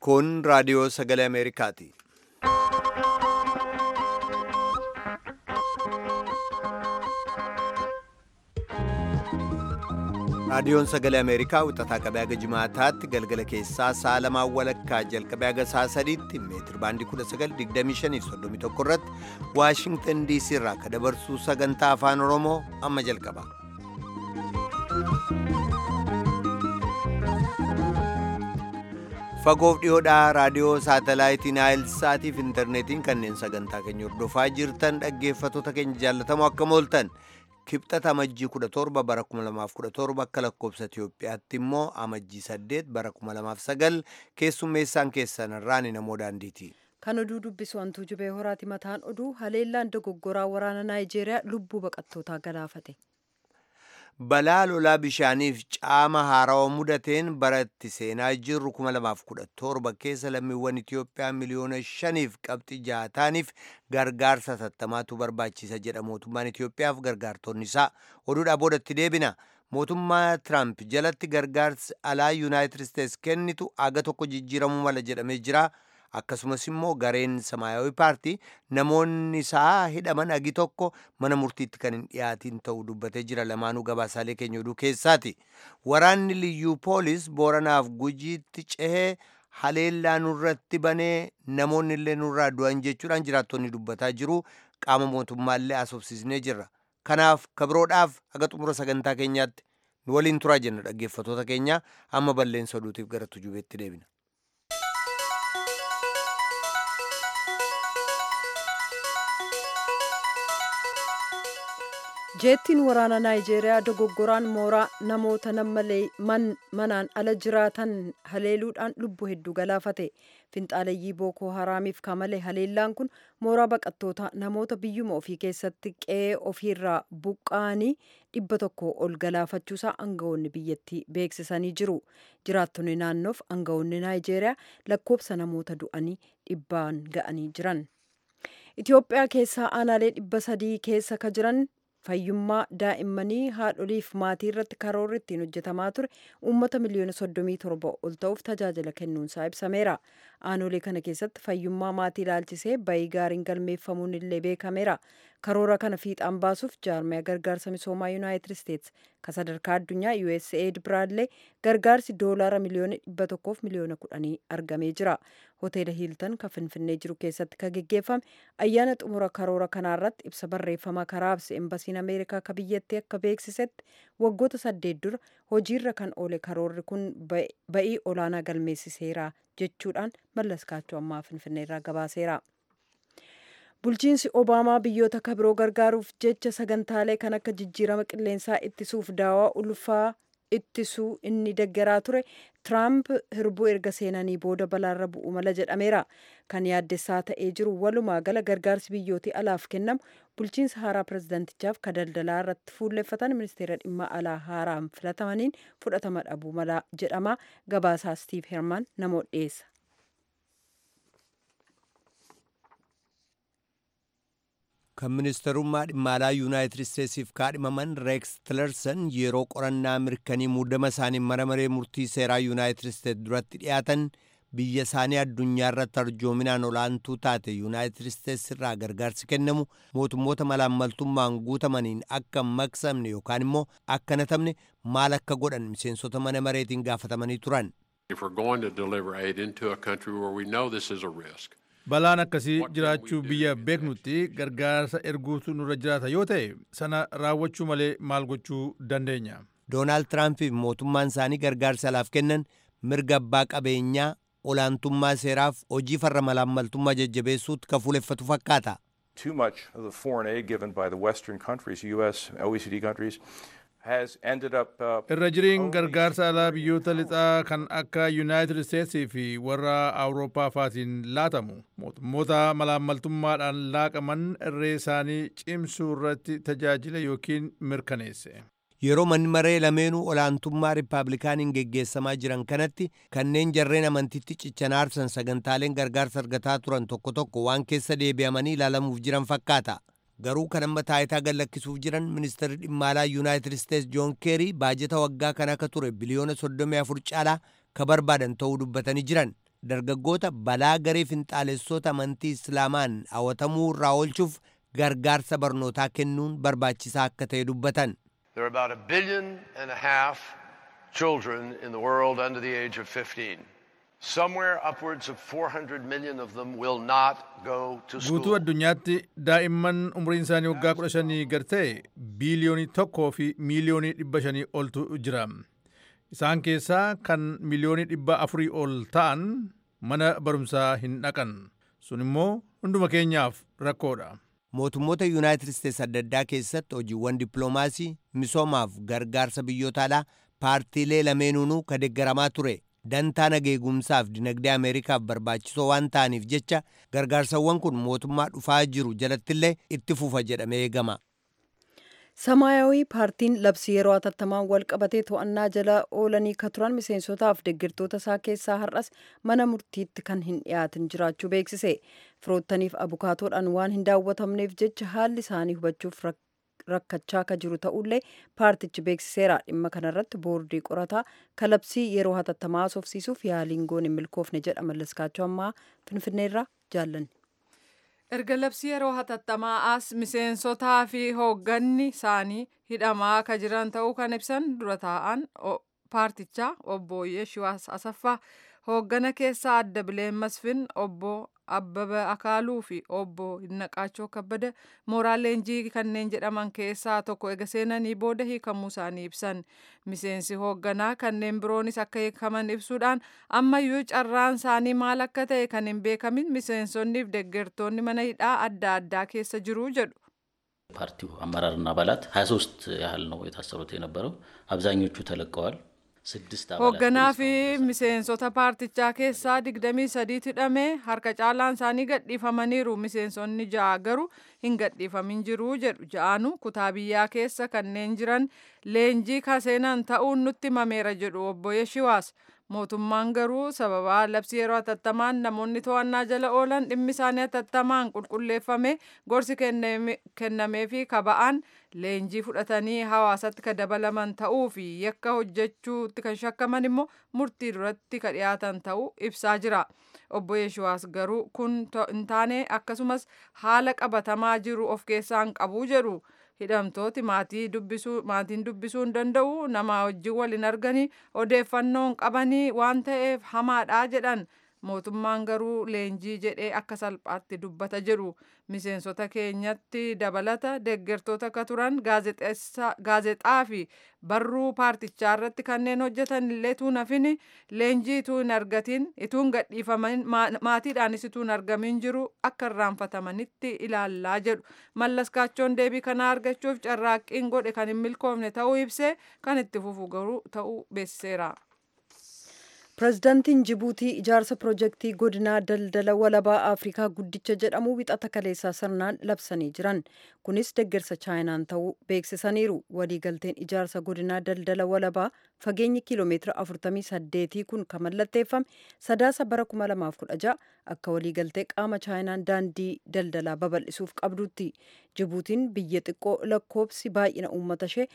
Kun raadiyoo sagalee Ameerikaati. Raadiyoon sagalee Ameerikaa wixataa qabee haga jimaataatti galgala keessaa sa'a lamaan walakkaa jalqabee haga sa'a sadiitti meetir baandii 1925 irratti Waashingtan DC irraa ka dabarsuu sagantaa afaan Oromoo amma jalqaba. Fagoof dhiyoodhaa raadiyoo saatalaayitii Naayilsaatiif intarneetiin kanneen sagantaa keenya hordofaa jirtan dhaggeeffattoota keenya jaallatamoo akkam ooltan. kibxata amajjii 17 bara 2017 akka lakkoobsa Itiyoophiyaatti immoo amajjii 8 bara 2009 keessummeessaan keessan irraan namoo daandiiti. Kan oduu dubbisu hantuu jubee horaati mataan oduu haleellaan dogoggoraa waraana Naayijeeriyaa lubbuu baqattootaa galaafate. Balaa lolaa bishaaniif caama haarawaa mudateen baratti seenaa jirru 2017 keessa lammiiwwan Itiyoophiyaa miliyoona 5f qabxii jaataaniif gargaarsa tattamaatu barbaachisa jedha mootummaan Itiyoophiyaaf gargaartonni isaa oduudhaa boodatti deebina. Mootummaa Tiraamp jalatti gargaarsi alaa Yuunaayitid Isteets kennitu aga tokko jijjiiramuu mala jedhamee jira. akkasumas immoo gareen samaayawi paartii namoonni isaa hidhaman agi tokko mana murtiitti kan hin dhiyaatiin ta'uu dubbatee jira lamaanuu gabaasaalee keenya oduu keessaati waraanni liyyuu poolis booranaaf gujiitti cehee haleellaa nurratti banee namoonni illee nurraa du'an jechuudhaan jiraattonni dubbataa jiru qaama mootummaallee asoobsisnee jirra kanaaf kabiroodhaaf aga xumura sagantaa keenyaatti nu waliin turaa jenna dhaggeeffatoota keenya amma balleessa oduutiif gara tujubeetti deebina. jeettiin waraana naayijeeriyaa dogoggoraan mooraa namoota nammalee manaan ala jiraatan haleeluudhaan lubbuu hedduu galaafate finxaaleyyii bookoo haraamiif kamalee haleellaan kun mooraa baqattoota namoota biyyuma ofii keessatti qe'ee ofiirraa buqqa'anii dhibba tokko ol galaafachuusaa aangawoonni biyyattii beeksisanii jiru jiraattonni naannoof aangawoonni naayijeeriyaa lakkoobsa namoota du'anii dhibbaan ga'anii jiran itiyoophiyaa keessaa aanaalee dhibba sadii keessa ka jiran fayyummaa daa'immanii haadholiif maatii irratti karoorri ittiin hojjetamaa ture uummata miliyoona soddomii torba ol ta'uuf tajaajila kennuunsaa ibsameera aanolee kana keessatti fayyummaa maatii ilaalchisee bayii gaariin galmeeffamuun illee beekameera karoora kana fiixaan baasuuf jaarmiyaa gargaarsa misoomaa yuunaayitid isteets ka sadarkaa addunyaa usaid biraallee gargaarsi doolaara miliyoona dhibba tokkoof miliyoona kudhanii argamee jira hoteela hiiltan ka finfinnee jiru keessatti ka geggeeffame ayyaana xumura karoora kanaarratti ibsa barreeffama karaabse embasiin ameerikaa ka biyyattii akka beeksisetti waggoota saddeet dura hojiirra kan oole karoorri kun ba'ii olaanaa galmeessiseera jechuudhaan mallaskaachuu ammaa finfinneerraa gabaaseera. bulchiinsi obaamaa biyyoota kabiroo gargaaruuf jecha sagantaalee kan akka jijjiirama qilleensaa ittisuuf daawaa ulfaa ittisuu inni deggeraa ture tiraamp hirbuu erga seenanii booda balaarra bu'u mala jedhameera kan yaaddessaa ta'ee jiru walumaa gala gargaarsi biyyootii alaaf kennamu bulchiinsa haaraa pirezidantichaaf ka daldalaa irratti fuulleffatan ministeera dhimma alaa haaraan filatamaniin fudhatama dhabuu mala jedhama gabaasaa stiiv herman namoo dhiyeessa. kan ministerummaa dhimma alaa yuunaayitid isteetsiif kaadhimaman reeks tilerson yeroo qorannaa mirkanii muudama isaanii mana maree murtii seeraa yuunaayitid isteets duratti dhiyaatan biyya isaanii addunyaa irratti arjoominaan olaantuu taate yuunaayitid isteets irraa gargaarsi kennamu mootummoota malaammaltummaan guutamaniin akka hin maqsamne yookaan immoo akka hin hatamne maal akka godhan miseensota mana mareetiin gaafatamanii turan. balaan akkasii jiraachuu biyya beeknutti gargaarsa erguutu nurra jiraata yoo ta'e sana raawwachuu malee maal gochuu dandeenya. doonaald tiraampiif mootummaan isaanii gargaarsa alaaf kennan mirga abbaa qabeenyaa olaantummaa seeraaf hojii farra malaammaltummaa jajjabeessuutti ka fuuleffatu fakkaata. Too much of the foreign aid given by the Western countries, US, OECD countries, irra jiriin gargaarsa alaa biyyoota lixaa kan akka yuunaayitid isteetsii fi warra awurooppaa faatiin laatamu mootummoota malaammaltummaadhaan laaqaman irree isaanii cimsuu irratti tajaajila yookiin mirkaneesse. yeroo manni maree lameenuu olaantummaa riippaabilikaaniin geggeessamaa jiran kanatti kanneen jarreen amantiitti cichan aarsan sagantaaleen gargaarsa argataa turan tokko tokko waan keessa deebi'amanii ilaalamuuf jiran fakkaata. garuu kan amma taayitaa gallakkisuuf jiran ministeerri dhimma alaa yuunaayitid isteets joon keerii baajeta waggaa kan akka ture biliyoona 34 caalaa ka barbaadan ta'uu dubbatanii jiran dargaggoota balaa garee finxaalessoota amantii islaamaan hawwatamuu irraa oolchuuf gargaarsa barnootaa kennuun barbaachisaa akka ta'e dubbatan. There are about a billion and a half children in the world under the age of 15. Somewhere upwards of 400 million of them will not go to Guutuu school. addunyaatti daa'imman umriin isaanii waggaa kudha shanii gad ta'e biiliyoonii tokkoo fi miiliyoonii dhibba shanii oltu jira. Isaan keessaa kan miliyoonii dhibba afurii ol ta'an mana barumsaa hin dhaqan. Sun immoo hunduma keenyaaf rakkoodha. Mootummoota Yuunaayitid Isteets adda addaa keessatti hojiiwwan dippiloomaasii, misoomaaf gargaarsa biyyoota alaa paartiilee lameenuunuu ka deeggaramaa ture. Dantaa nageegumsaaf dinagdee Ameerikaaf barbaachisoo waan ta'aniif jecha gargaarsawwan kun mootummaa dhufaa jiru jalattillee itti fufa jedhamee eegama. ሰማያዊ ፓርቲን labsii yeroo hatattamaan wal qabatee to'annaa jala oolanii ka turan miseensotaaf deeggartoota isaa keessaa har'as mana murtiitti kan hin dhiyaatin jiraachuu beeksise firoottaniif abukaatoodhaan waan hin daawwatamneef jecha haalli isaanii hubachuuf rakkachaa ka jiru ta'ullee paartichi beeksiseera dhimma kanarratti boordii qorataa ka labsii yeroo hatattamaa haasofsiisuuf yaaliin goon hin milkoofne jedha mallaskaachuu ammaa finfinneerraa jaallanne. erga labsii yeroo hatattamaa as miseensotaa fi hoogganni isaanii hidhamaa ka jiran ta'uu kan ibsan dura taa'an paartichaa obbo Yeshiwaas Asaffaa hooggana keessaa adda bileen masfin obbo Abbaba Akaaluu fi obbo Hinnaqaachoo Kabbada mooraa leenjii kanneen jedhaman keessaa tokko ega seenanii booda hiikamuu isaanii ibsan. Miseensi hoogganaa kanneen biroonis akka hiikaman ibsuudhaan ammayyuu carraan isaanii maal akka ta'e kan hin beekamin miseensonnii fi deeggartoonni mana hidhaa adda addaa keessa jiru jedhu. ፓርቲው አመራርና አባላት 23 ያህል ነው የታሰሩት የነበረው። አብዛኞቹ ተለቀዋል። ስድስት አባላት hoogganaa fi miseensota paartichaa keessaa digdamii sadiitu hidhame harka caalaan isaanii gadhiifamaniiru miseensonni ja'a garuu hin gadhiifamin jiru jedhu ja'aanu kutaa biyyaa keessa kanneen jiran leenjii kaseenan ta'uun nutti himameera jedhu obbo Yeshiwaas mootummaan garuu sababa labsii yeroo hatattamaan namoonni to'annaa jala oolan dhimmi isaanii hatattamaan qulqulleeffame gorsi kennamee fi kaba'aan leenjii fudhatanii hawaasatti ka dabalaman ta'uu fi yakka hojjechuutti kan shakkaman immoo murtii duratti ka dhiyaatan ta'uu ibsaa jira. Obbo Yeshuwaas garuu kun hin taane akkasumas haala qabatamaa jiru of keessaa hin qabu jedhu. hidhamtooti maatii dubbisuu maatiin dubbisuu hin danda'u nama wajjin wal hin arganii odeeffannoo hin qabanii waan ta'eef hamaadha jedhan mootummaan garuu leenjii jedhee akka salphaatti dubbata jedhu miseensota keenyatti dabalata deeggartoota akka turan gaazexaa fi barruu paartichaa irratti kanneen hojjetan illee tuun hafin leenjii ituu hin argatin ituu hin gadhiifamin maatiidhaanis ituu hin argamin jiru akka irraanfatamanitti ilaallaa jedhu mallaskaachoon deebii kanaa argachuuf carraaqqiin godhe kan hin milkoofne ta'uu ibsee kan itti fufu garuu ta'uu beeksiseera. pirezidaantiin jibuutii ijaarsa piroojeektii godinaa daldala walabaa afrikaa guddicha jedhamu wixata kaleessaa sirnaan labsanii jiran kunis deeggarsa chaayinaan ta'uu beeksisaniiru waliigalteen ijaarsa godinaa daldala walabaa fageenyi kiiloomeetira 48 kun kan mallatteeffame sadaasa bara 2016 akka waliigaltee qaama chaayinaan daandii daldalaa babal'isuuf qabdutti jibuutiin biyya xiqqoo lakkoobsi baay'ina uummata ishee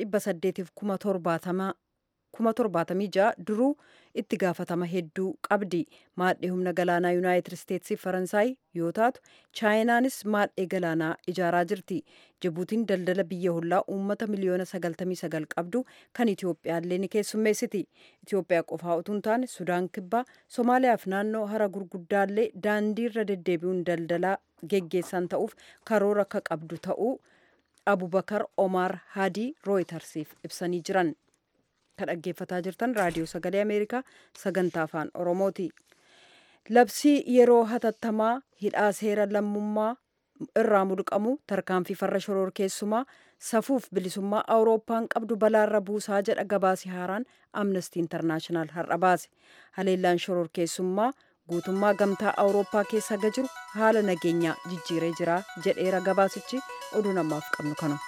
870 kuma torbaatamii ja'a duruu itti gaafatama hedduu qabdi maadhee humna galaanaa yuunaayitid isteetsii faransaay yoo taatu chaayinaanis maadhee galaanaa ijaaraa jirti jibuutiin daldala biyya hollaa uummata miliyoona sagaltamii sagal qabdu kan itiyoophiyaallee ni keessummeessiti itiyoophiyaa qofaa utuu hin taane sudaan kibbaa somaaliyaaf naannoo hara gurguddaallee daandii irra deddeebi'uun daldalaa geggeessan ta'uuf karoora akka qabdu ta'uu abubakar omaar hadii rooyitarsiif ibsanii jiran. kan dhaggeeffataa jirtan raadiyoo sagalee ameerikaa sagantaa afaan oromooti labsii yeroo hatattamaa hidhaa seera lammummaa irraa mulqamu tarkaanfii farra shororkeessumaa safuuf bilisummaa awurooppaan qabdu balaarra buusaa jedha gabaasi haaraan amnestii intarnaashinaal har'a baase haleellaan shororkeessummaa guutummaa gamtaa awurooppaa keessa ga jiru haala nageenyaa jijjiiree jira jedheera gabaasichi oduu namaaf qabnu kanu.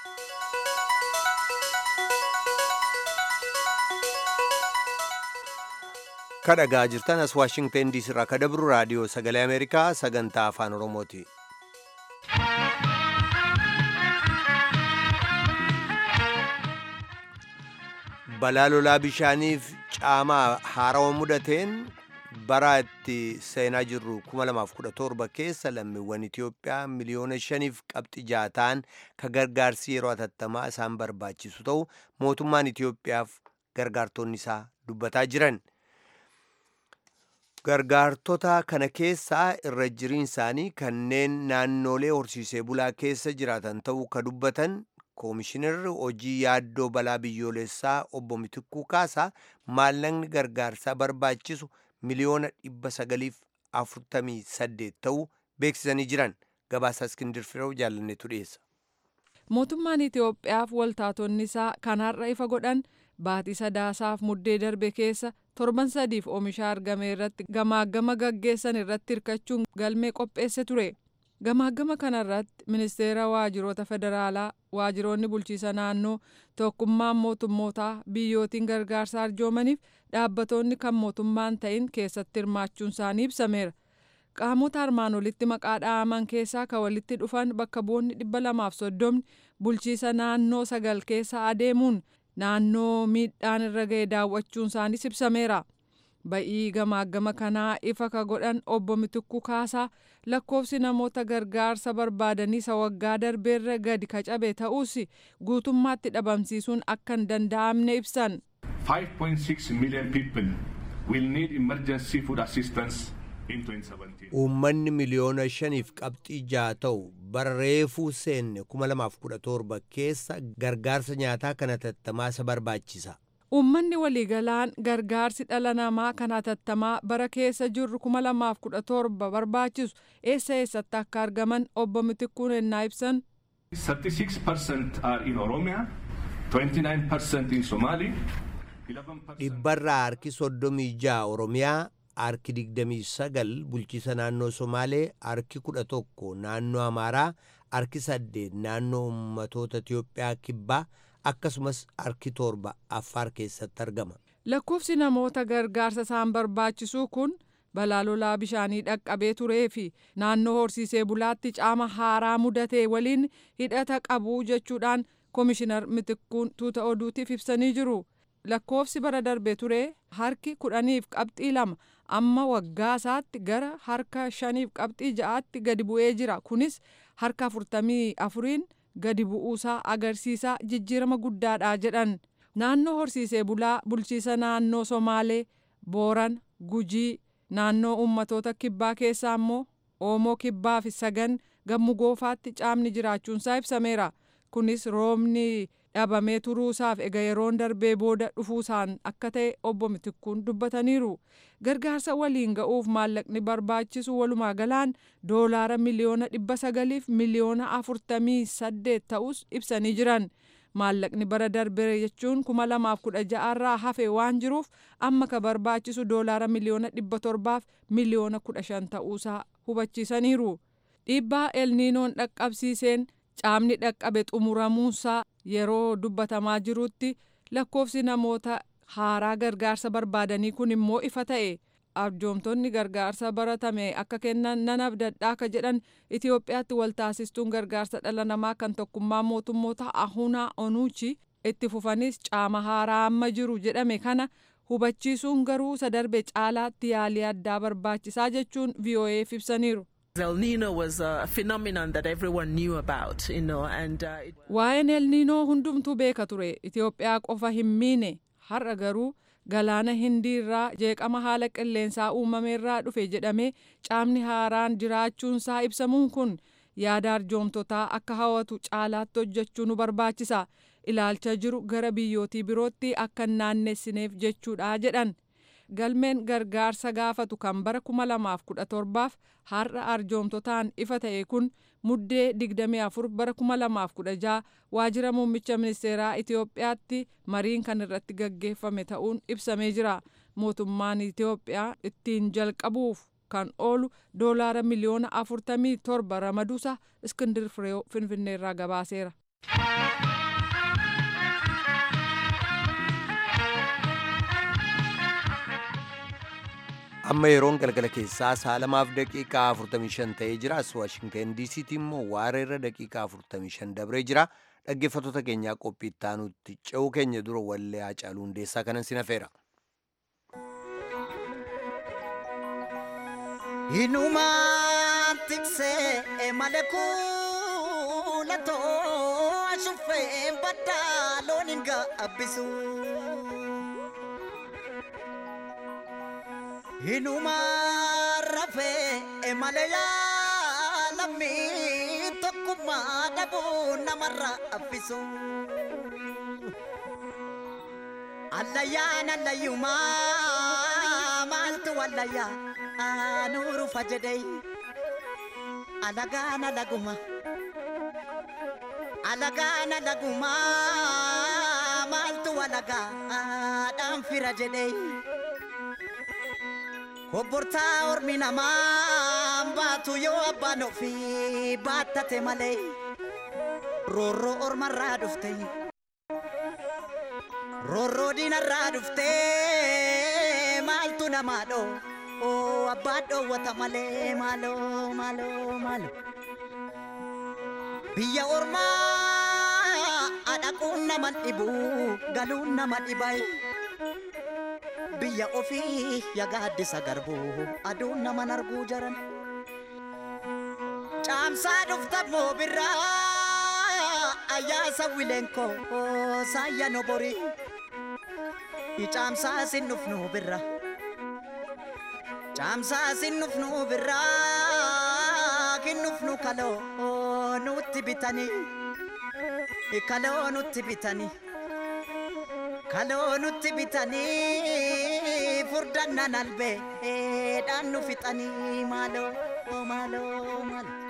kadhagaa jirtan as waashingten diisii irraa kadabru raadiyoo sagalee ameerikaa sagantaa afaan oromooti balaa lolaa bishaaniif caamaa haarawa mudateen bara itti seenaa jirru 2017 keessa lammiiwwan Itoophiyaa miliyoona shaniif qabxi ja'a ta'an ka gargaarsi yeroo hatattamaa isaan barbaachisu ta'u mootummaan Itoophiyaaf gargaartonni isaa dubbataa jiran. Gargaartota kana keessaa irra jiriin isaanii kanneen naannolee horsiisee bulaa keessa jiraatan ta'uu ka dubbatan koomishinarri hojii yaaddoo balaa biyyoolessaa obbo Mitikuu Kaasaa maallaqni gargaarsaa barbaachisu miliyoona dhibba sagaliif afurtamii saddeet ta'uu beeksisanii jiran gabaasa iskindir fireew jaalanneetu dhiyeessa. Mootummaan Itoophiyaaf waltaatonni isaa kan har'a ifa godhan baatii sadaasaaf muddee darbe keessa torban sadiif oomisha argame irratti gamaagama gaggeessan irratti hirkachuun galmee qopheesse ture. Gamaagama kanarratti ministeera waajiroota federaalaa, waajiroonni bulchiisa naannoo, tokkummaan mootummootaa biyyootiin gargaarsa arjoomaniif dhaabbatoonni kan mootummaan ta'in keessatti hirmaachuun isaanii ibsameera. Qaamota armaan olitti maqaa dha'aman keessaa kan walitti dhufan bakka bu'oonni dhibba lamaaf soddomni bulchiisa naannoo sagal keessa adeemuun naannoo miidhaan irra ga'e daawwachuun isaaniis ibsameera. Ba'ii gamaagama kanaa ifa ka godhan obbo Mitikuu Kaasaa lakkoofsi namoota gargaarsa barbaadanii isa waggaa darbeerra gadi ka cabe ta'us guutummaatti dhabamsiisuun akka hin danda'amne ibsan. 5.6 million people will need emergency food assistance in 2017. Uummanni miliyoona shaniif qabxii ja'a ta'u bara reefuu seenne 2017 keessa gargaarsa nyaataa kana hatattamaa isa barbaachisa. Uummanni waliigalaan gargaarsi dhala namaa kan hatattamaa bara keessa jirru 2017 barbaachisu eessa eessatti akka argaman obbo Mitikuun ennaa ibsan. 36% are in Oromia, 29% in Somali, 11% Dhibbarraa harki soddomii ja'a Oromiyaa, harki digdamii sagal bulchiisa naannoo Somaalee, harki kudha tokko naannoo Amaaraa, harki saddeet naannoo uummatoota Itiyoophiyaa kibbaa akkasumas harki torba Affaar keessatti argama. Lakkoofsi namoota gargaarsa isaan barbaachisuu kun balaa lolaa bishaanii dhaqqabee turee fi naannoo horsiisee bulaatti caama haaraa mudatee waliin hidhata qabu jechuudhaan koomishinar Mitikkuun tuuta oduutiif ibsanii jiru. Lakkoofsi bara darbe ture harki kudhaniif qabxii lama amma waggaa isaatti gara harka shaniif qabxii ja'aatti gadi bu'ee jira. Kunis harka afurtamii afuriin gadi bu'uusaa agarsiisaa jijjiirama guddaadha jedhan. Naannoo horsiisee bulaa bulchiisa naannoo Somaalee, Booran, Gujii, naannoo uummatoota kibbaa keessaa immoo Oomoo kibbaa fi sagan gammu goofaatti caamni jiraachuunsaa ibsameera. Kunis roobni dhabamee turuusaaf ega yeroon darbee booda dhufuusaan akka ta'e obbo Mitikkuun dubbataniiru. Gargaarsa waliin ga'uuf maallaqni barbaachisu walumaa galaan doolaara miliyoona dhibba sagaliif miliyoona afurtamii saddeet ta'us ibsanii jiran. Maallaqni bara darbee jechuun kuma lamaaf kudha ja'arraa hafe waan jiruuf amma ka barbaachisu doolaara miliyoona dhibba torbaaf miliyoona kudha shan ta'uusaa hubachiisaniiru. Dhiibbaa elniinoon dhaqqabsiiseen caamni dhaqqabe xumuramuunsaa yeroo dubbatamaa jirutti lakkoofsi namoota haaraa gargaarsa barbaadanii kun immoo ifa ta'e arjoomtonni gargaarsa baratame akka kennan nan abdadhaa ka jedhan Itoophiyaatti waltaasistuun gargaarsa dhala namaa kan tokkummaa mootummoota ahunaa onuuchi itti fufanis caama haaraa amma jiru jedhame kana hubachiisuun garuu isa darbe caalaatti yaalii addaa barbaachisaa jechuun VOA'f ibsaniiru. El Nino was a phenomenon that everyone knew about, you know, and uh, it, Waa'een El Niinoo hundumtuu beeka ture. Itoophiyaa qofa hin miine. Har'a garuu galaana hindii irraa jeeqama haala qilleensaa uumameerraa dhufe jedhamee caamni haaraan jiraachuunsaa ibsamuun kun yaada arjoomtotaa akka hawwatu caalaatti hojjechuu nu barbaachisa. Ilaalcha jiru gara biyyootii birootti akka hin naannessineef jechuudha jedhan. galmeen gargaarsa gaafatu kan bara 2017f har'a arjoomtotaan ifa ta'e kun muddee 24 bara 2016 waajjira muummicha ministeeraa Itoophiyaatti mariin kan irratti gaggeeffame ta'uun ibsamee jira. Mootummaan Itoophiyaa ittiin jalqabuuf kan oolu doolaara miliyoona 47 ramaduusa Iskindir Fireew Finfinneerraa gabaaseera. amma yeroon galgala keessaa saalamaaf daqiiqaa 45 ta'ee jira as waashingten diisiitti immoo waareerra daqiiqaa 45 dabree jira dhaggeeffattoota keenyaa qophii ittaanutti ce'uu keenya dura wallee haacaaluu hundeessaa kanan sin hafeera. Hinumaan tiksee malee kuulatoo ashuffeen baddaa loon hin gaabbisu. Hinumaan rafee malee yaalamii tokkummaa dhabuu namarra affisu. Allayyaan allayyumaa maaltu wallayyaa aanuru fajedey alagaan alaguma alagaan alaguma maaltu walagaadhaan fira jedhey Obbortaa ormi namaa baatu yoo abbaan ofii baattate malee roorroo ormarraa dhufte roorroo diinarraa dhufte maaltu namaa dhoo oo abbaan dhoowwata malee maaloo maaloo maaloo biyya ormaa adhaquun nama dhibu galuun nama dhibai. biyya ofii yagaaddisa garbuu aduun naman arguu jaran caamsaa dhufta moo birraa ayyaasa wileenkoo saayya nobori caamsaa sin dhufnu birra caamsaa sin dhufnu birraa kin dhufnu kaloo nutti bitanii kaloo nutti bitanii kaloo nutti bitanii furdannan albeedhaan nu fixanii maaloo maaloo maaloo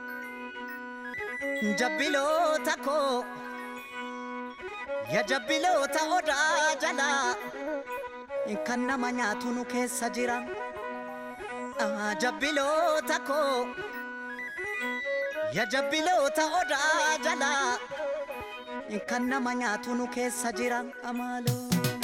jabbiloota koo ya jabbiloota odaa jalaa kan nama nyaatu nu keessa jira jabbiloota koo ya jabbiloota odaa jalaa kan nama nyaatu nu keessa jira amaaloo.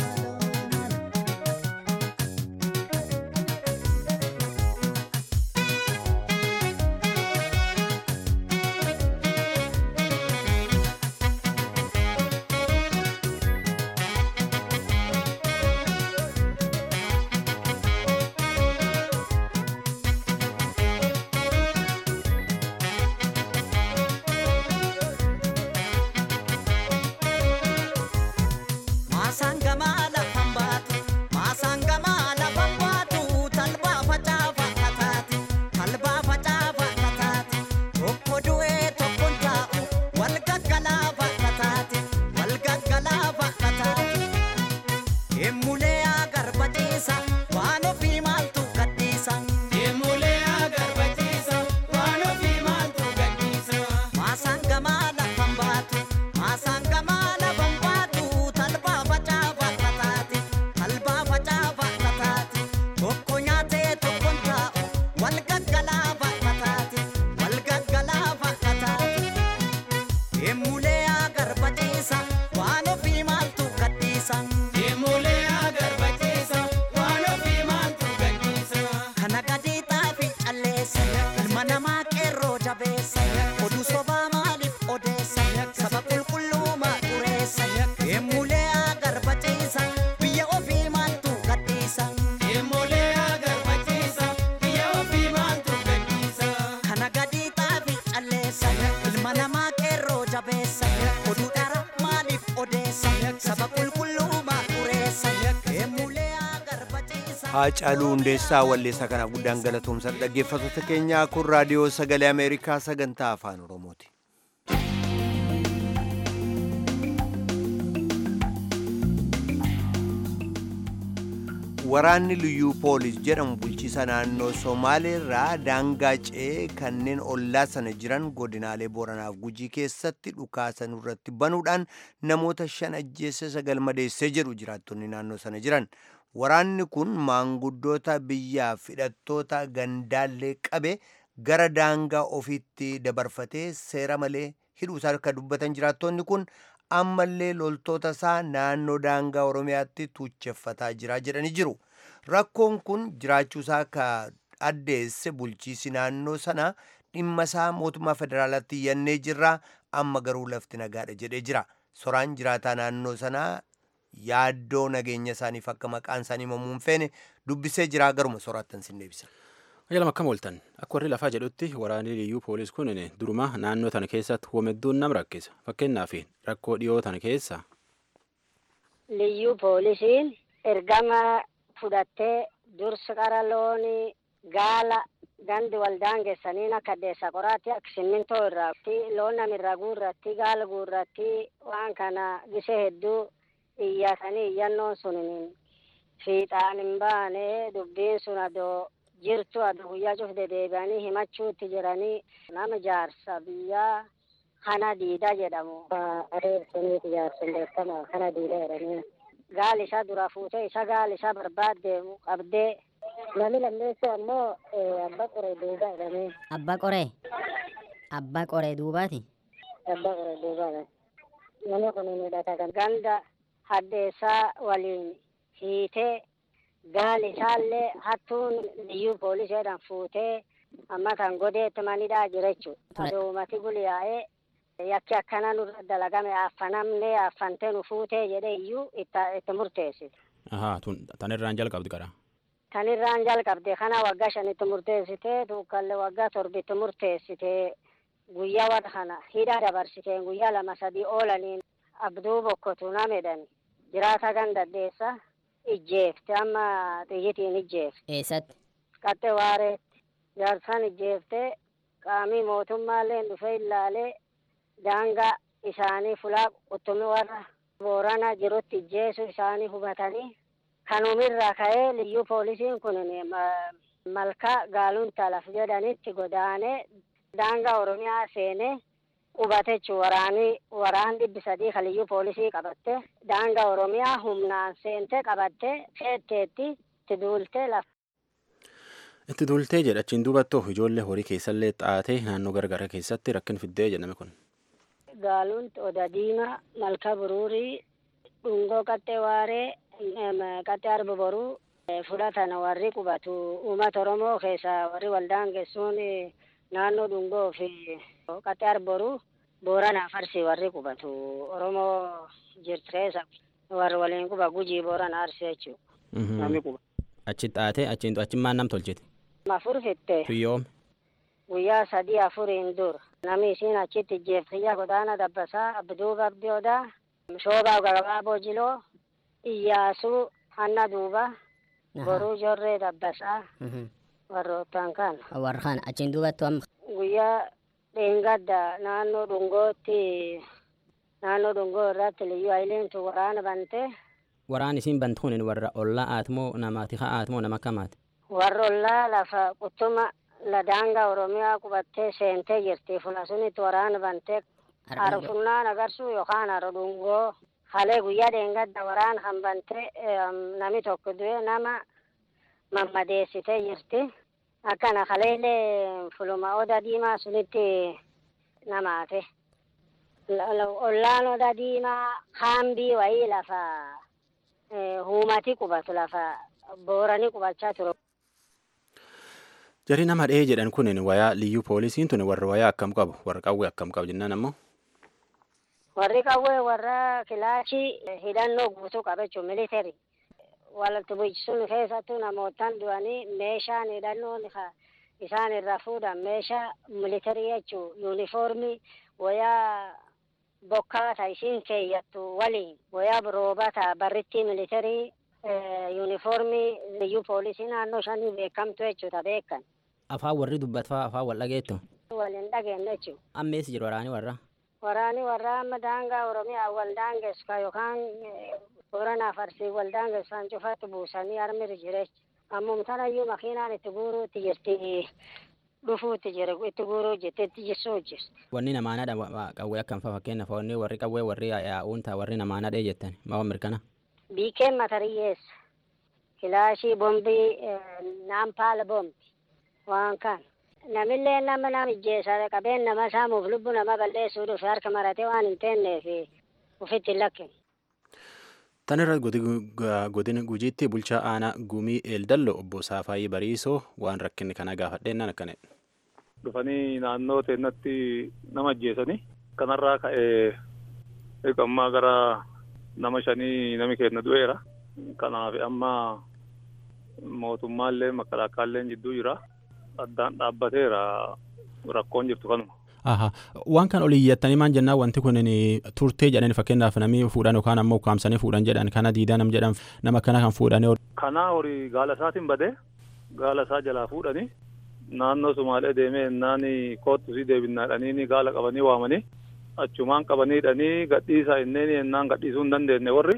Haacaaluu Hundeessaa Walleessaa kanaaf guddaan galatoomsan dhaggeeffattoota keenyaa kun raadiyoo sagalee Ameerikaa sagantaa afaan Oromooti. Waraanni liyyuu poolis jedhamu bulchiisa naannoo Somaaleerraa daangaa ce'ee kanneen ollaa sana jiran godinaalee Booranaaf Gujii keessatti dhukaasan irratti banuudhaan namoota shan ajjeesse sagal madeessee jedhu jiraattonni naannoo sana jiran. Waraanni kun maanguddoota biyyaaf hidhattoota gandaallee qabe gara daangaa ofiitti dabarfatee seera malee hidhuusaa akka dubbatan jiraattonni kun ammallee loltoota isaa naannoo daangaa Oromiyaatti tuucheffataa jira jedhanii jiru. Rakkoon kun jiraachuusaa akka addeesse bulchiisi naannoo sana dhimma isaa mootummaa federaalaatti iyyannee jirra amma garuu lafti nagaadha jedhee jira. Soraan jiraataa naannoo sanaa yaaddoo nageenya isaaniif akka maqaan isaanii himamuun feene dubbisee jira garuma soraattan sin deebisa. Ayyalam akkam ooltan akka warri lafaa jedhutti waraanni liyyuu poolis kun duruma naannoo tana keessatti hoomedduun nam rakkisa fakkeenyaaf rakkoo dhiyoo tana keessa. Liyyuu poolisiin ergama fudhattee dursa qara loonii gaala gandi waldaan geessaniin akka deessa qoraatti akka simmintoo irratti loon namirraa guurratti gaala guurratti waan kana gisee hedduu iyyatanii iyyannoon sun fiixaan hin baane dubbiin sun adoo jirtu adoo guyyaa cufde deebi'anii himachuutti jiranii nama jaarsa biyyaa kana diida jedhamu. Areersaniiti jaarsan beekamaa kana diida jedhanii. Gaal isaa dura fuutee isa gaal isaa barbaadde qabdee Nami lammeessu ammoo abbaa qoree duubaa jedhamee. Abbaa qoree? Abbaa qoree duubaati? Abbaa qoree duubaadha. Namni kun hidhata kan ganda haddeessaa waliin hiitee gaali isaallee hattuun liyyuu pooliseedhaan fuutee amma kan godeetti manidhaa jira jechuudha. Aduumati guliyaa'ee yakki akkana nurra dalagame affanamnee affantee nu fuutee jedhee iyyuu itti murteessite. Ahaa tan irraan jalqabdi qara. Tan irraan jalqabde kana waggaa shanitti murteessitee tuukallee waggaa torbitti murteessitee guyyaa warra kana hidhaa dabarsiteen guyyaa lama sadii oolaniin abduu bokkotu namedhani jiraata gandaddeessa ijjeefte amma xiyyitiin ijjeefte. Eessatti? Qaxxe waareetti jaarsaan ijjeefte qaamii mootummaallee dhufee ilaalee daangaa isaanii fulaa quttumi warra boorana jirutti ijjeesu isaanii hubatanii kanumirraa ka'ee liyyuu poolisiin kun malkaa gaalunta laf jedhanitti godaanee daangaa oromiyaa seenee qubate jechuun waraanii waraan dhibbi sadii kan liyyuu poolisii qabatte daangaa oromiyaa humnaan seente qabatte feetteetti itti duultee lafa. Itti duultee jedhachiin duubattuu ijoollee horii keessallee xaatee naannoo garagaraa keessatti rakkin fiddee jedhame kun. Gaaluun oda diimaa malka buruurii dhungoo qaxxee waaree qaxxee arba boruu fudhatan warri qubatu uummata oromoo keessa warri waldaan geessuun naannoo dhungoo fi qaxxee arba boruu booranaa farsi warri qubatu oromoo jirtireessa warri waliin quba gujii boorana arsi jechuudha. Namni quba. Achi xaatee achiin achi maan nam tolchite. Afur fitte. Tuyyoome. Guyyaa sadii afuriin dur namni isiin achitti ijjeeftiyya godaana dabbasaa abduu babdiyoodaa shoobaa gabaaboo jiloo iyyaasuu hanna duuba boruu jorree dabbasaa warroottan kan. Warra kana achiin duubattu amma. Guyyaa dheengadda naannoo dhungootti naannoo dhungoo irratti liyyuu hayiliintu waraana bante. Waraan isiin bantu kun warra ollaa aatmoo namaati haa aatmoo nama akkamaati. Warra ollaa lafa quttuma ladaangaa oromiyaa qubattee seentee jirti fula sunitti waraana bantee arfunnaan agarsuu yookaan haro dhungoo halee guyyaa dheengadda waraana kan bantee nami tokko du'e nama mammadeessitee jirti. Akkana haleelee fuluma oda diimaa sunitti namaate. Ollaan oda diimaa haambii wayii lafa huumati qubatu lafa booranii qubachaa ture. Jarii nama dhahee jedhan kun wayaa liyyuu poolisiin tun warra wayaa akkam qabu warra qawwee akkam qabu jennaan ammoo. Warri qawwee warra kilaashii hidhannoo guutuu qaba jechuun militari. Walitti bu'ichisuun keessattuu namootaan du'anii meeshaan hidhannoon isaan irraa fuudhan meeshaa militarii jechuun yuunifoormii wayaa bokkaata isiin keeyyattu waliin wayaa roobata barrittii militarii yuunifoormii liyyuu poolisii naannoo shanii beekamtu jechuudha beekan. Afaan warri dubbatfaa afaan wal dhageettu. Waliin dhageenye jechuudha. Ammees jiru waraanii warra. Waraanii warra amma daangaa Oromiyaa wal daangessu yookaan Booranaa Farsii wal daangessu kan cufatti buusanii harmiri jireenya. Ammumtanayyuu makiinaan itti guuruutti jirti. dhufuutti jira itti guuruu jette itti jissuu jirti. Wanni namaanadha qawwee akkam fa'a fakkeenyaaf wanni warri qawwee warri yaa'uun ta'a warri namaanadha jettan maa mirkana. Biikeen matariyyeessa kilaashii bombii naampaala bombi waan kan namillee nama nama ijjeessa qabeen nama saamuuf lubbu nama balleessuu dhufe harka maratee waan hin teenneef ufitti hin lakkine. Tan irra godina gujiitti bulchaa aanaa gumii eeldallo obbo Saafaayii Bariisoo waan rakkinni kana gaafadheennaan akkanadha. Dhufanii naannoo teennatti nama ajjeesanii kanarraa ka'ee eegammaa gara nama shanii nami kenna du'eera. Kanaaf amma mootummaallee makalaakaallee jidduu jira. addaan dhaabbateera rakkoon jirtu kanuma. Aha. Waan kan olii iyyattanii maan jennaan wanti kun turtee jedhani fakkeenyaaf namni fuudhan yookaan ammoo ukkaamsanii fuudhan jedhan kana diidaa nam jedhan nama akkana kan fuudhanii. Kanaa horii gaala isaatiin badee gaala isaa jalaa fuudhanii naannoo Sumaalee deemee innaan koottu si deebinnaadhanii gaala qabanii waamanii achumaan qabaniidhanii gadhiisaa inneen ennaan gadhiisuu hin dandeenye warri.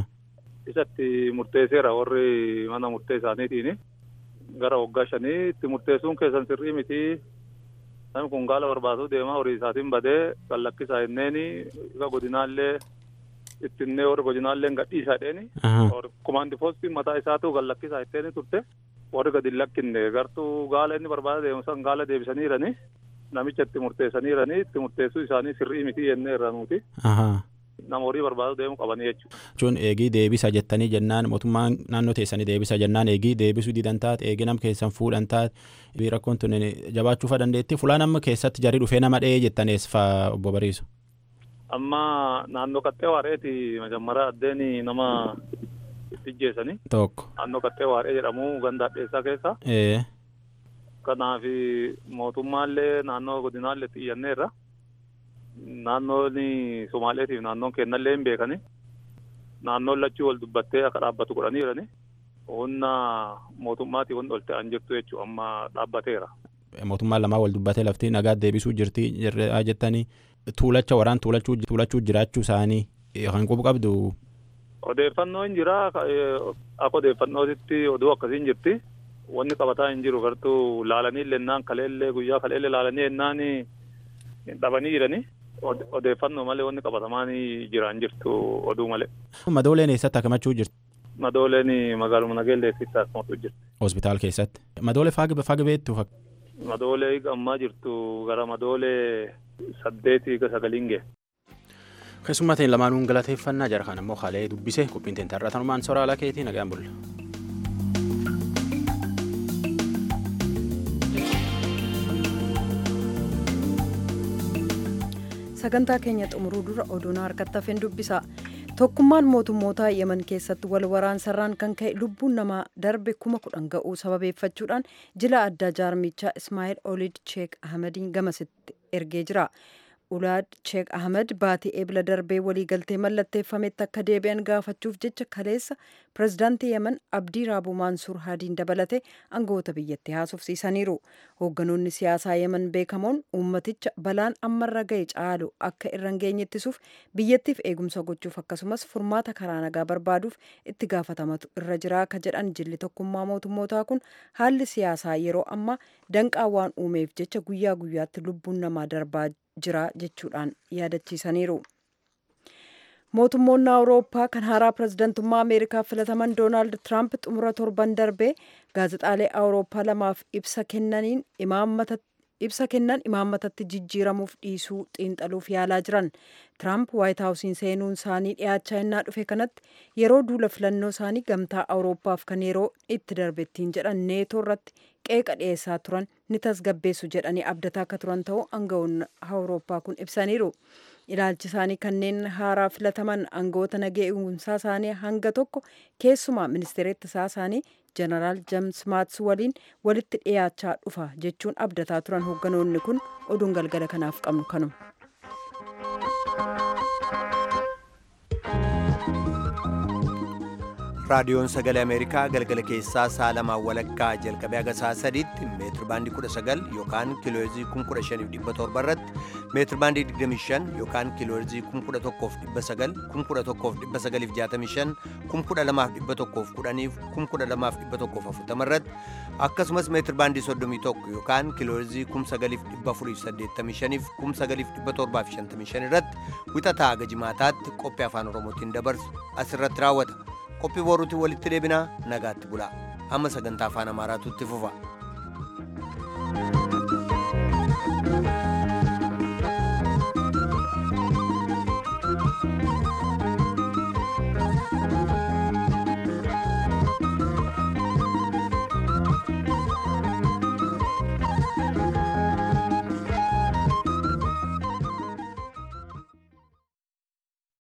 Isatti murteesseera warri mana murtee isaaniitiin gara waggaa shanii itti murteessuun keessan sirrii miti namni kun gaala barbaaduu deemaa horii isaatiin badee kan lakkisaa inneeni isa godinaallee ittinnee warri godinaallee gadhiisaa dheeni kumaandi poostiin mataa isaatu kan lakkisaa itteeni turte warri gadi lakkinne gartuu gaala inni barbaada deemu san gaala deebisaniirani namicha itti murteessaniirani itti murteessuu isaanii sirrii miti jennee irraa nuti. nama horii barbaadu deemu qabanii jechuudha. Jechuun eegii deebisa jettanii jennaan mootummaan naannoo teessanii deebisa jennaan eegii deebisuu didan taate eegii nam keessan fuudhan taate rakkoon tun jabaachuufa dandeetti fulaan amma keessatti jarii dhufee nama dha'ee jettanees faa obbo Bariisu. Amma naannoo qaxxee waareeti majammara addeen nama ijjeessanii. Tokko. Naannoo qaxxee waaree jedhamu ganda addeessaa keessa. Kanaaf mootummaallee naannoo godinaallee xiyyanneerra. naannoon Somaaleetiif naannoon kennallee hin beekani. Naannoon lachuu wal dubbattee akka dhaabbatu godhaniirani. Humna mootummaatii wanti ol ta'an jirtu jechuudha amma dhaabbateera. Mootummaan lamaa wal dubbatee lafti nagaa deebisuu jirti jettanii tuulacha waraan tuulachuu jiraachuu isaanii kan qubu qabdu. Odeeffannoo hin jira akka odeeffannootitti oduu akkasiin jirti. Wanni qabataa hin jiru gartuu laalanii lennaan kaleellee guyyaa kaleellee laalanii ennaan dhabanii jiranii. odeeffannoo malee wanni qabatamaan jiraan jirtu oduu malee. Madooleen eessatti akkamachuu jirti? Madooleen magaaluma nageelleessitti akkamachuu jirti. Hospitaal keessatti. Madoolee faaga beektu? Madoolee ammaa jirtu gara madoolee saddeetii ga sagaliin ga'e. Keessummaa ta'in lamaanuun galateeffannaa jara kan ammoo haalee dubbise qophiin ta'in tarratanumaan sooraalaa keetii nagaan bulla. sagantaa keenya xumuruu dura oduun harkatti hafeen dubbisa tokkummaan mootummoota yemen keessatti wal waraansarraan kan ka'e lubbuun namaa darbe kuma kudhan ga'uu sababeeffachuudhaan jila addaa jaarmichaa ismaa'eel olid sheek ahmadiin gamasitti ergee jira ulaad sheek ahmed baatii eebla darbee waliigaltee mallatteeffametti akka deebi'an gaafachuuf jecha kaleessa pirezidaantii yemen abdii raabuu maansuur haadiin dabalate aangawoota biyyattii haasofsiisaniiru hoogganoonni siyaasaa yemen beekamoon uummaticha balaan ammarra ga'e caalu akka irra hin geenye ittisuuf biyyattiif eegumsa gochuuf akkasumas furmaata karaa nagaa barbaaduuf itti gaafatamatu irra jira akka jedhan jilli tokkummaa mootummootaa kun haalli siyaasaa yeroo ammaa danqaa waan uumeef jecha guyyaa guyyaatti lubbuun namaa darbaa jira jechuudhaan yaadachiisaniiru. mootummoonni awurooppaa kan haaraa pirezidantummaa ameerikaa filataman doonaald tiraamp xumura torban darbee gaazexaalee awurooppaa lamaaf ibsa kennaniin ibsa kennan imaammatatti jijjiiramuuf dhiisuu xiinxaluuf yaalaa jiran tiraamp waayit haawusiin seenuun isaanii dhiyaachaa innaa dhufe kanatti yeroo duula filannoo isaanii gamtaa awurooppaaf kan yeroo itti darbettiin jedhan neetoo irratti qeeqa dhiyeessaa turan ni tasgabbeessu jedhanii abdataa akka turan ta'uu aangawoonni awurooppaa kun ibsaniiru. ilaalchi isaanii kanneen haaraa filataman aangawoota nageenya isaanii hanga tokko keessumaa ministeera ittisaa isaanii jeneraal jeems maats waliin walitti dhiyaachaa dhufa jechuun abdataa turan hoogganoonni kun oduun galgala kanaaf qabnu kanuma. raadiyoon sagalee ameerikaa galgala keessaa sa'a lamaan walakkaa jalqabee haga sa'a sadiitti meetir baandii 19 yookaan kiilooherzii 15700 irratti meetir baandii 25 yookaan kiilooherzii 11900 11965 12110 12140 irratti akkasumas meetir baandii 31 yookaan kiilooherzii 9485 9755 irratti wixataa haga jimaataatti qophii afaan oromootiin dabarsu asirratti raawwata. qophii boruutiin walitti deebinaa nagaatti bulaa amma sagantaa afaan amaaraatu itti fufa